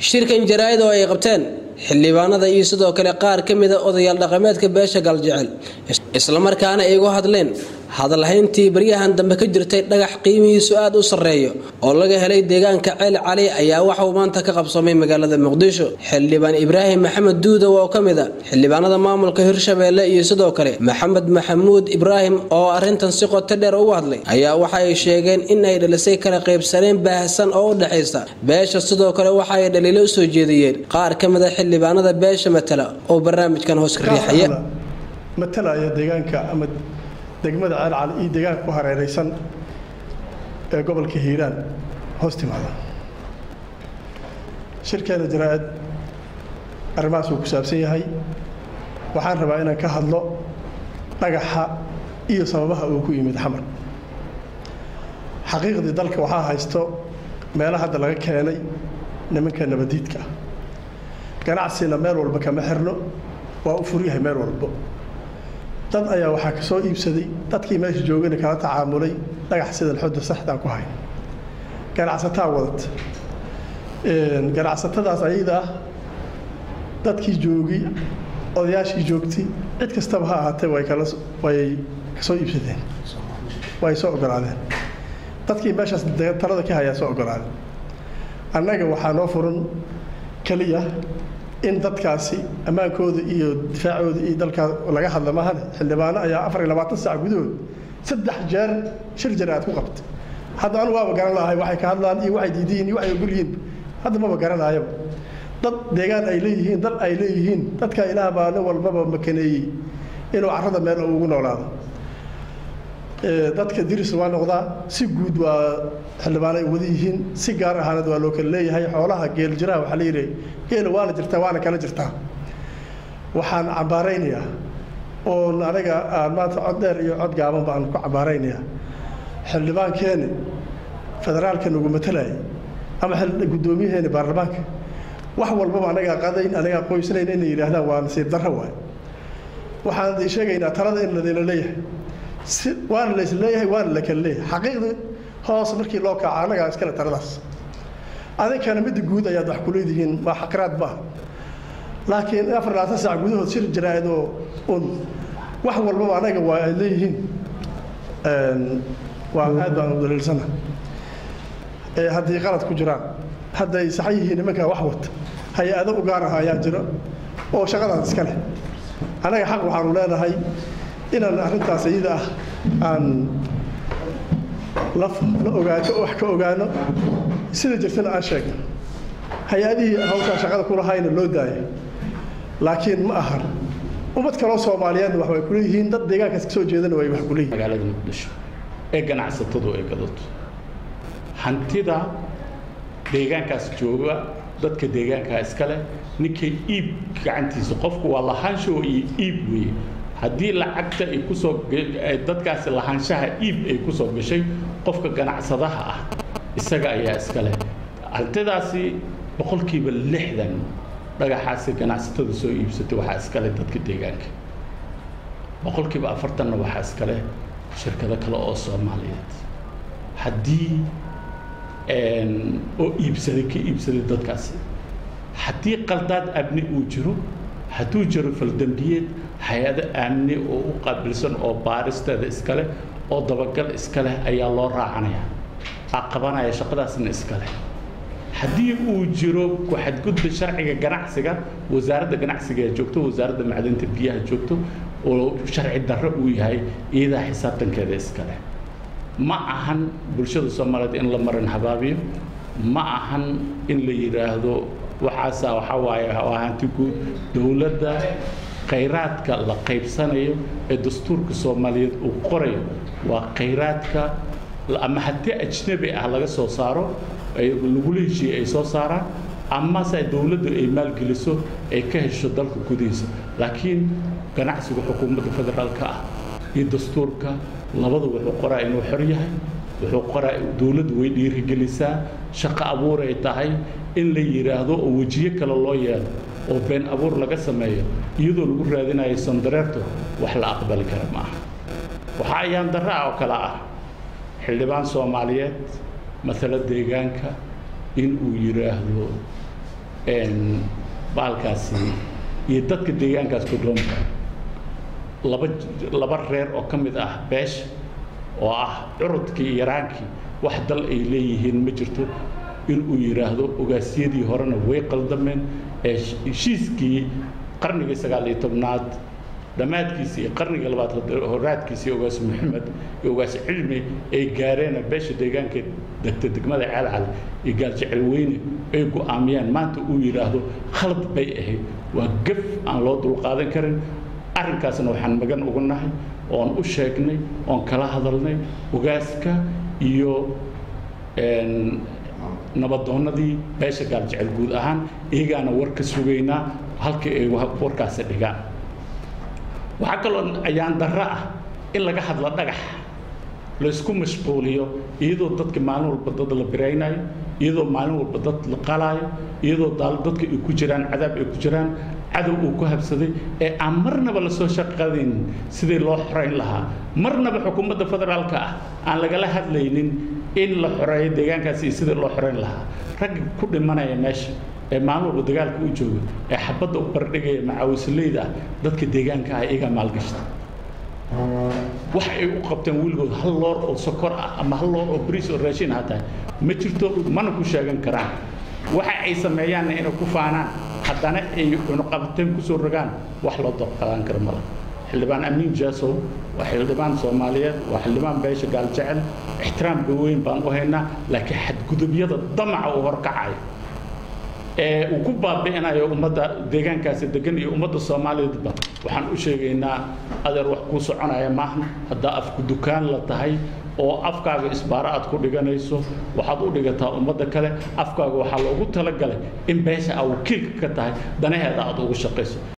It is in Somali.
shirkan jaraa'id oo ay qabteen xildhibaanada iyo sidoo kale qaar ka mida odayaal dhaqameedka beesha galjecel islamarkaana ay uga hadleen hadalhayntii baryahan dambe ka jirtay dhagax qiimihiisu aad u sarreeyo oo laga helay deegaanka ceel cali ayaa waxa uu maanta ka qabsamay magaalada muqdisho xildhibaan ibraahim maxamed duudow oo ka mid a xildhibaanada maamulka hirshabeelle iyo sidoo kale maxamed maxamuud ibraahim oo arrintan si qoto dheer ugu hadlay ayaa waxa ay sheegeen in ay dhalisay kala qaybsaneen baahsan oo u dhexaysa beesha sidoo kale waxa ay dhaliilo u soo jeediyeen qaar ka mid a xildhibaanada beesha matala oo barnaamijkan hoos ka riixaya matalaya deegaanka ama degmada ceelcal iyo deegaanka ku hareeraysan ee gobolka hiiraan hoos timaada shirkeena jaraa'id arrimahaas uu ku saabsan yahay waxaan rabaa inaan ka hadlo dhagaxa iyo sababaha uu ku yimid xamar xaqiiqdii dalka waxaa haysto meelo hadda laga keenay nimanka nabadiidka ah ganacsina meel walba kama xirno waa u furyahay meel walbo dad ayaa waxaa ka soo iibsaday dadkii meesha joogana kala tacaamulay dhagax sida lxudda saxdaan ku hayn ganacsataa wadata ganacsatadaas ayada ah dadkii joogi odayaashii joogtay cid kastaba ha ahaatee way kala way ka soo iibsadeen way soo ogolaadeen dadkii meeshaas talada ka hayaa soo ogolaadeen annaga waxaa noo furan keliya in dadkaasi ammaankooda iyo difaacooda iyo dalkaa laga hadla maahane xildhibaano ayaa afar iyo labaatan saac gudahood saddex jeer shir jaraad ku qabtay hadda anu waaba garan lahay waxay ka hadlaan iyo waxay diidiyiin iyo waxay ogolyihiin hadda maba garanaayaba dad deegaan ay leeyihiin dal ay leeyihiin dadka ilaah baa nin walbaba makaneeyey inuu carrada meel ugu noolaado dadka diris waa noqdaa si guud waa xildhibaano ay wada yihiin si gaar ahaanad waa loo kala leeyahay xoolaha geel jiraha waxaa layidhi geela waana jirtaa waana kala jirtaa waxaan cambaaraynayaa oon aniga aan maanta cod dheer iyo cod gaaban baan ku cambaaraynayaa xildhibaankeeni federaalka nagu matalayay ama guddoomiyaheeni baarlamaanka wax walbaba anagaa qadayn anagaa qoysnayn inay yidhaahdaan waa nasiib darro waay waxaan sheegaynaa talada in ladila leeyahay waana la isleeyahay waana la kala leeyahay xaqiiqdii hoos markii loo kaco annagaa iskale taladaas adinkana midda guud ayaad wax ku leedihiin waa xaqraad maaha laakiin afar labaatan saac gudahood shir jaraa'id oo un wax walbaba anaga waa ay leeyihiin waa aad baan u daliilsana haddii qalad ku jiraan hadday saxan yihiin nimankaa wax wata hay-ado u gaar aha ayaa jira oo shaqadaas iska leh annaga xaq waxaanu leenahay inaan arrintaas iyada ah aan la ogaato wax ka ogaano sida jirtana aan sheegno hay-adihii hawshaa shaqada kulahayna loo daaya laakiin ma ahan ummad kaloo soomaaliyeedna wax way ku leeyihiin dad deegaankaas ka soo jeedana way wax ku leeyihin magaalada muqdisho ee ganacsatadu ay gadato hantida deegaankaas jooga dadka deegaankaa iska leh ninkay iib gacantiisa qofku waa lahaansho iyo iib weeye haddii lacagta ay kusoo dadkaasi lahaanshaha iib ay ku soo gashay qofka ganacsadaha ah isaga ayaa iska leh hantidaasi boqolkiiba lixdan dhagaxaasi ganacsatada soo iibsatay waxaa iska leh dadka deegaanka boqolkiiba afartanna waxaa iska leh shirkado kale oo soomaaliyeed haddii oo iibsaday ka iibsaday dadkaasi haddii qaldaad amni uu jiro hadduu jiro faldambiyeed hay-ado amni oo u qaabilsan oo baaristeeda iska leh oo dabagal iska leh ayaa loo raacanaya aa qabanaya shaqadaasna iska leh haddii uu jiro ku-xadgudba sharciga ganacsiga wasaaradda ganacsiga ee joogto wasaaradda macdanta biyaha joogto oo sharci darro uu yahay iyadaa xisaabtankeeda iska leh ma ahan bulshada soomaaliyeed in la marin habaabiyo ma ahan in la yidhaahdo waxaasa waxaa waaye waa hanti guud dowladda khayraadka la qaybsanayo ee dastuurka soomaaliyeed uu qorayo waa khayraadka ama haddii ajnabi ah laga soo saaro lagula heshiiye ay soo saaraan amase dowladdu ay maalgeliso ay ka hesho dalka gudihiisa laakiin ganacsiga xukuumadda federaalka ah iyo dastuurka labadu wuxuu qoraa inuu xor yahay wuxuu qoraa dowladdu way dhiirigelisaa shaqo abuuray tahay in la yidhaahdo oo wejiyo kale loo yeelo oo been abuur laga sameeyo iyadoo lagu raadinayo sandareerto wax la aqbali kara ma aha waxaa ayaan darra oo kale ah xildhibaan soomaaliyeed matala deegaanka in uu yidhaahdo baalkaasi iyo dadka deegaankaas kudloomka laba laba reer oo ka mid ah beesha oo ah curudkii iyo yaraankii wax dal ay leeyihiin ma jirto inuu yidhaahdo ogaasyadii horena way qaldameen ee heshiiskii qarnigii sagaal iyo tobnaad dhammaadkiisii iyo qarnigii labaad horaadkiisii ogaas maxamed iyo ogaas cilmi ay gaareena beesha deegaanka degta degmada ceelcal iyo gaaljecel weyne ay go'aamiyaan maanta uu yidhaahdo khalad bay ahayd waa gaf aan loo dulqaadan karin arrinkaasna waxaan magan ugu nahay oon u sheegnay oon kala hadalnay ogaaska iyo nabadoonnadii beesha gaaljecel guud ahaan iyagaana war ka sugaynaa halkii ay warkaasi dhigaan waxaa kaloo ayaan darro ah in laga hadlo dhagax laysku mashquuliyo iyadoo dadka maalin walba dad la biraynayo iyadoo maalin walba dad la qalaayo iyadoo daal dadka ay ku jiraan cadaab ay ku jiraan cadow uu ku habsaday ee aan marnaba lasoo shaqadayn sidii loo xorayn lahaa marnaba xukuumadda federaalka ah aan lagala hadlaynin in la xoreeyo deegaankaasi iyo sidii loo xorayn lahaa ragga ku dhimanaya meesha ee maalin walba dagaalka u jooga ee xabadda u bardhigaya macaawisleyda ah dadka deegaanka ah iyagaa maalgashta wax ay u qabteen weligood hal loor oo sokor ah ama hal loor oo bariis oo raashin ha tahay ma jirto mana ku sheegan karaan waxa ay sameeyaanna inay ku faanaan haddana ay cunuqabateen kusoo rogaan wax loo dabqadan kara mala xildhibaan amiin jaasow waa xildhibaan soomaaliyeed waa xildhibaan beesha gaaljecel ixtiraamka weyn baan u haynaa laakiin xadgudubyada damaca uu horkacayo ee uu ku baabi'inayo ummadda deegaankaasi degan iyo ummadda soomaaliyeedba waxaan u sheegaynaa adeer wax kuu soconaya maahan haddaa afku dukaan la tahay oo afkaaga isbaaro aad ku dhiganayso waxaad u dhigataa ummadda kale afkaaga waxaa loogu talagalay in beesha aa wakiilka ka tahay danaheeda aad ugu shaqayso